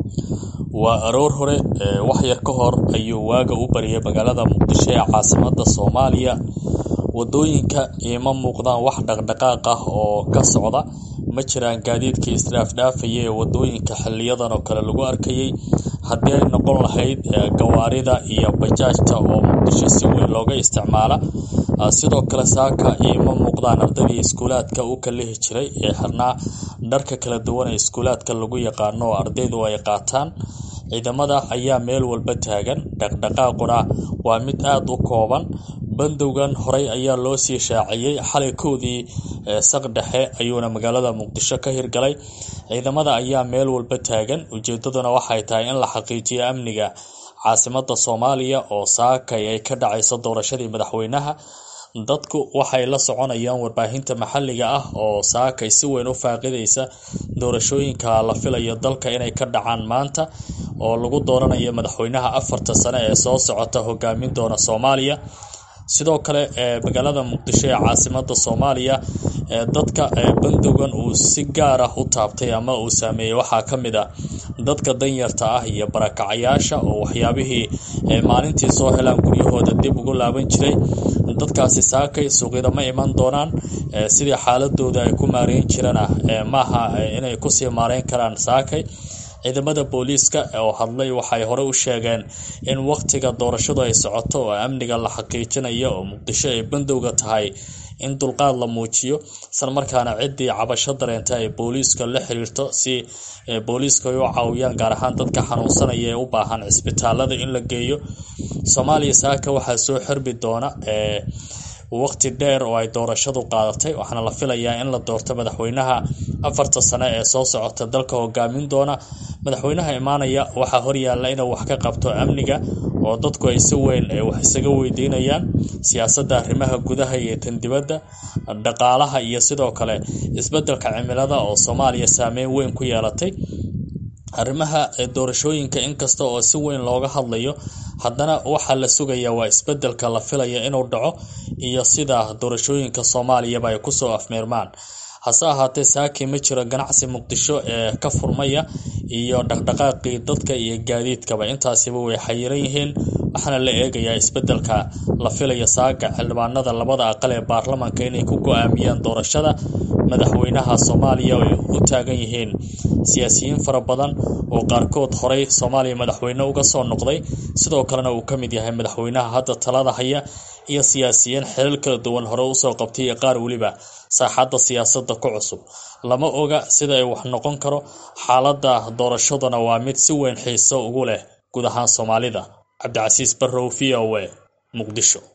waa aroor hore wax yar ka hor ayuu waaga u baryay magaalada muqdisho ee caasimada soomaaliya wadooyinka iima muuqdaan wax dhaqdhaqaaq ah oo ka socda ma jiraan gaadiidkii isdhaafdhaafaya ee wadooyinka xiliyadan oo kale lagu arkayay haddii ay noqon lahayd gawaarida iyo bajaajta oo muqdisho si weyn looga isticmaala sidoo kale saaka iima muuqdaan ardaydii iskuulaadka u kalihi jiray ee xirnaa dharka kala duwan ee iskuulaadka lagu yaqaano oo ardaydu ay qaataan ciidamada ayaa meel walba taagan dhaqdhaqaaquna waa mid aada u kooban bandowgan horey ayaa loo sii shaaciyey xalay kowdii saq dhexe ayuuna magaalada muqdisho ka hirgalay ciidamada ayaa meel walba taagan ujeedaduna waxay tahay in la xaqiijiyo amniga caasimada soomaaliya oo saakay ay ka dhacayso doorashadii madaxweynaha dadku waxay la soconayaan warbaahinta maxalliga ah oo saakay si weyn u faaqidaysa doorashooyinka la filayo dalka inay ka dhacaan maanta oo lagu dooranayo madaxweynaha afarta sane ee soo socota hogaamin doona soomaaliya sidoo kale magaalada muqdisho ee caasimada soomaaliya dadka bandowgan uu si gaar ah u taabtay ama uu saameeyey waxaa ka mid a dadka danyarta ah iyo barakacayaasha oo waxyaabihii maalintii soo helaan guryahooda dib ugu laaban jiray dadkaasi saakay suuqyada ma iman doonaan sidii xaaladooda ay ku maareyn jirana maaha inay kusii maareyn karaan saakay ciidamada booliiska oo hadlay waxay hore u sheegeen in waqtiga doorashadu ay socoto oo amniga la xaqiijinayo oo muqdisho ay bandowga tahay in dulqaad la muujiyo isla markaana ciddii cabasho dareenta ay booliiska la xiriirto si booliiska ay u caawiyaan gaar ahaan dadka xanuunsanaya ee u baahan cisbitaalada in la geeyo soomaaliya saaka waxaa soo xirbi doona waqti dheer oo ay doorashadu qaadatay waxaana la filayaa in la doorto madaxweynaha afarta sane ee soo socota dalka hogaamin doona madaxweynaha imaanaya waxaa horyaalla inuu wax ka qabto amniga oo dadku ay si weyn wax isaga weydiinayaan siyaasadda arrimaha gudaha iyo tan dibadda dhaqaalaha iyo sidoo kale isbeddelka cimilada oo soomaaliya saameyn weyn ku yeelatay arrimaha doorashooyinka inkasta oo si weyn looga hadlayo haddana waxaa la sugayaa waa isbeddelka la filaya inuu dhaco iyo sida doorashooyinka soomaaliyaba ay kusoo afmeermaan hase ahaatee saaki ma jiro ganacsi muqdisho ee ka furmaya iyo dhaqdhaqaaqii dadka iyo gaadiidkaba intaasiba way xayiran yihiin waxaana la eegayaa isbeddelka la filaya saaga xildhibaanada labada aqal ee baarlamaanka inay ku go-aamiyaan doorashada madaxweynaha soomaaliya ay u taagan yihiin siyaasiyiin fara badan oo qaarkood horey soomaaliya madaxweyne uga soo noqday sidoo kalena uu ka mid yahay madaxweynaha hadda talada haya iyo siyaasiyiin xilal kala duwan hore usoo qabtay iyo qaar weliba saaxadda siyaasadda ku cusub lama oga sida ay wax noqon karo xaaladda doorashaduna waa mid si weyn xiiso ugu leh guud ahaan soomaalida cabdicasiis barrow v o a muqdisho